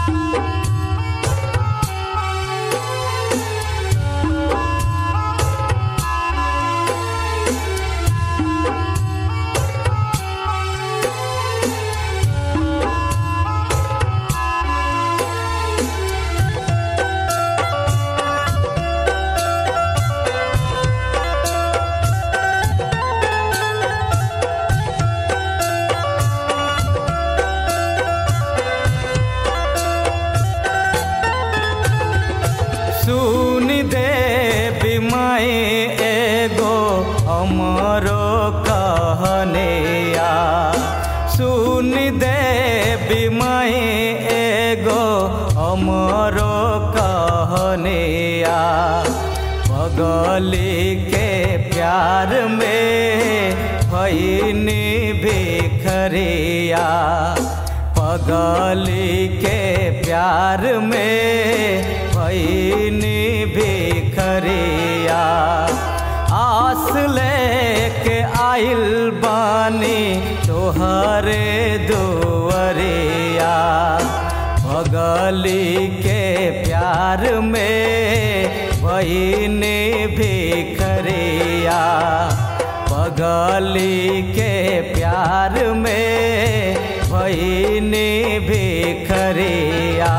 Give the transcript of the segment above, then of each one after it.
सुन दे बिमाए एगो हमरो कहनिया सुन दे बिमाए एगो हमरो कहनिया पगली के प्यार में भैनी भिखरिया पगली के प्यार में भैनी भिखरिया आस लेके आइल बानी तोहरे दुवरिया पगली के प्यार में भैनी भिखरिया पगली के प्यार में भैनी भिखरिया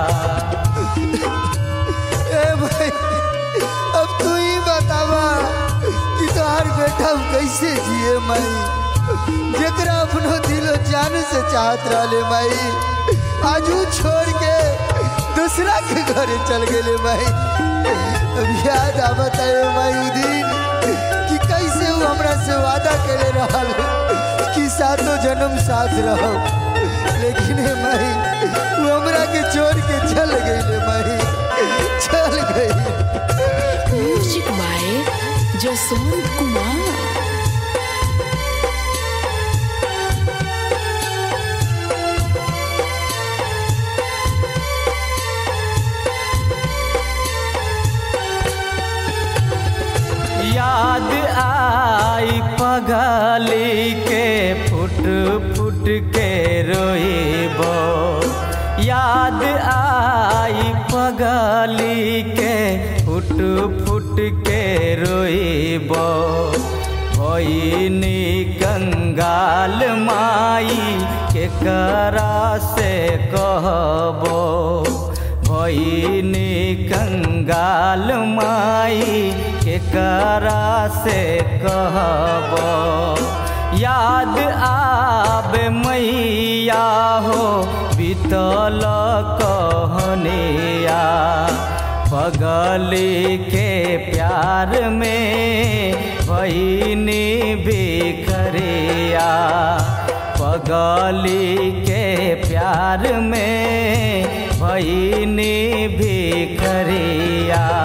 ए भाई अब तू ही बतावा कि तोहार बेटा हम कैसे जिए माई जेकरा अपनो दिलो जान से चाहत रहले माई आजू छोड़ के दूसरा के घरे चल गेले माई अब याद आवत है माई उ दिन कि कैसे वो हमरा से वादा करे रहल कि सातों जन्म साथ रहो लेकिन हे माई वो हमरा के छोड़ के चल गई माई चल गई म्यूजिक बाय जसवंत कुमार याद आई पगली के फुट फुट के रोइबो याद आई पगली के फुट फुट के रोइबो भइनी कंगाल माई के करा से कहबो भइनी कंगाल माई के करा से कहबो याद आबे मैया हो बीतल कहनिया पगली के प्यार में भइनी भिखरिया पगली के प्यार में भइनी भिखरिया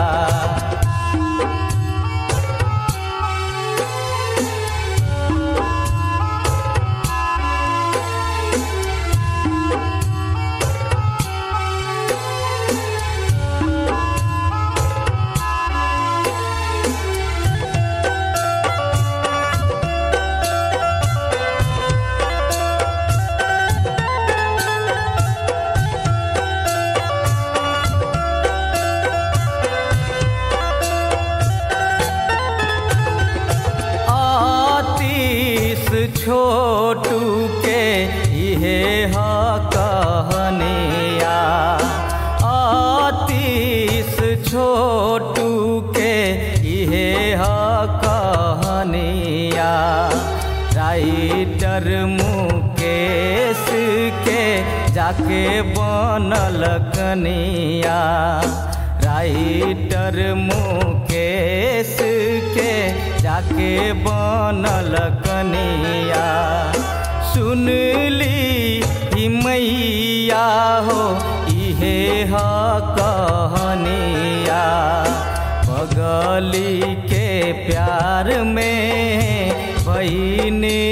आतीस छोटू के इहे ह कहनिया आतीस छोटू के इहे ह कहनिया राइटर मुकेश के जाके बनल कनिया राइटर मुकेश के जाके बनल कनिया सुनली ही मैया हो इहे ह कहनिया पगली के प्यार में भइनी